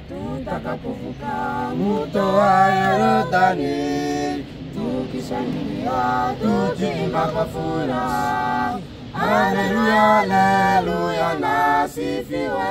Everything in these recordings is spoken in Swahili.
tutakapovuka mto wa Yordani, tukishangilia tukiimba kwa furaha, haleluya, haleluya, nasifiwe.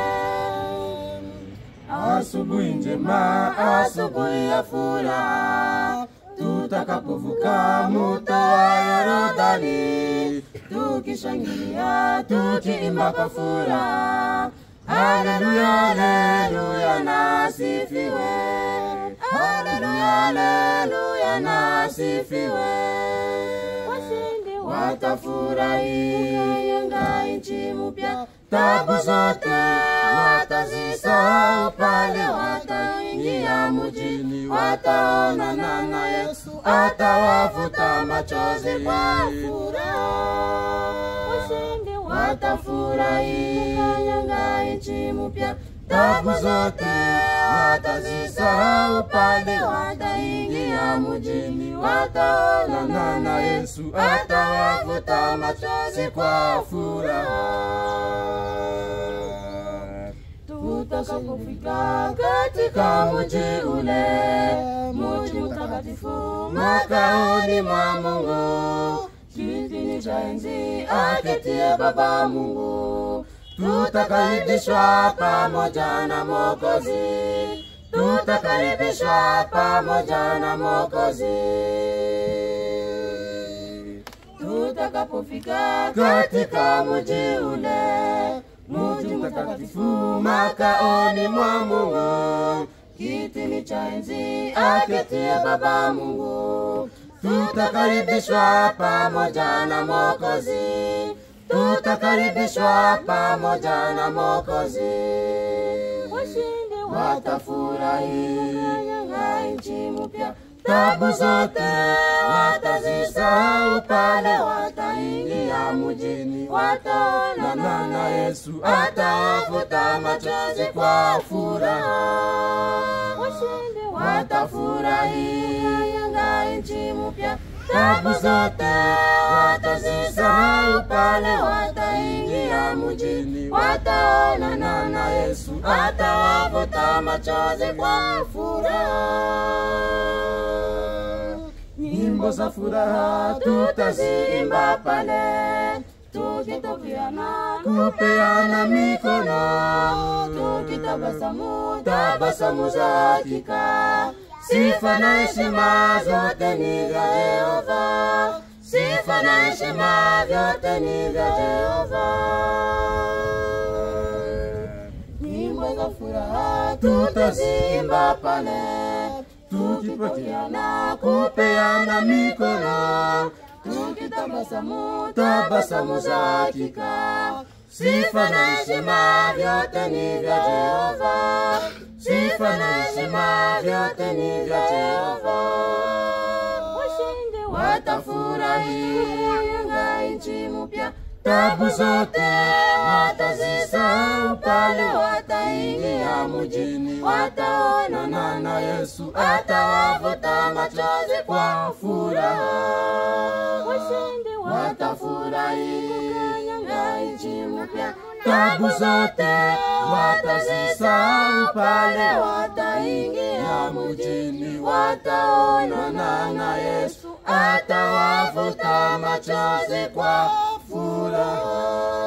Asubuhi njema, asubuhi ya furaha, tutakapovuka mto wa Yordani, tukishangilia tukiimba kwa furaha, haleluya, haleluya, nasifiwe. Haleluya, haleluya, nasifiwe. Washindi Watafurahi yenga nchi mpya, tabu zote watazisahau pale wataingia mjini, wataonana na Yesu, atawafuta machozi kwa furaha. Washindi Watafurahi yenga nchi mpya, tabu zote watazisahau pale wataingia mjini, wataonana na Yesu, atawafuta machozi kwa furaha. Tutakapofika katika mji ule, mji mtakatifu, makaoni mwa Mungu, kitini cha enzi aketie Baba Mungu, tutakaribishwa pamoja na Mwokozi, tutakaribishwa pamoja na Mwokozi tutakapofika katika mji ule, mji mtakatifu, makaoni mwa Mungu, kitini cha enzi aketie Baba Mungu, tutakaribishwa pamoja na Mwokozi, tutakaribishwa pamoja na Mwokozi Washindi watafurahi na nchi mpya, tabu zote watazisahau pale wataingia mjini, wataonana na Yesu, atawafuta machozi kwa furaha. Washindi Watafurahi na nchi mpya, tabu zote watazisahau pale wataingia mjini, wataonana na Yesu, atawafuta machozi kwa furaha. Nyimbo za furaha tutaziimba pale, tukitokeana kupeana mikono, tukitabasamu tabasamu za hakika. Sifa na heshima zote ni vya Jehova, sifa na heshima vyote ni vya Jehova. Nyimbo za furaha tutaziimba pale, tukipokeana kupeana mikono, tukitabasamu tabasamu za hakika. Sifa na heshima vyote ni vya Jehova, sifa na heshima vyote ni vya Jehova. Washindi Watafurahi na nchi mpya, tabu zote watazisahau pale wataingia mjini, wataonana na Yesu, atawafuta machozi kwa furaha. Washindi Watafurahi na nchi mpya, tabu zote watazisahau pale wataingia mjini, wataonana na Yesu, atawafuta machozi kwa furaha.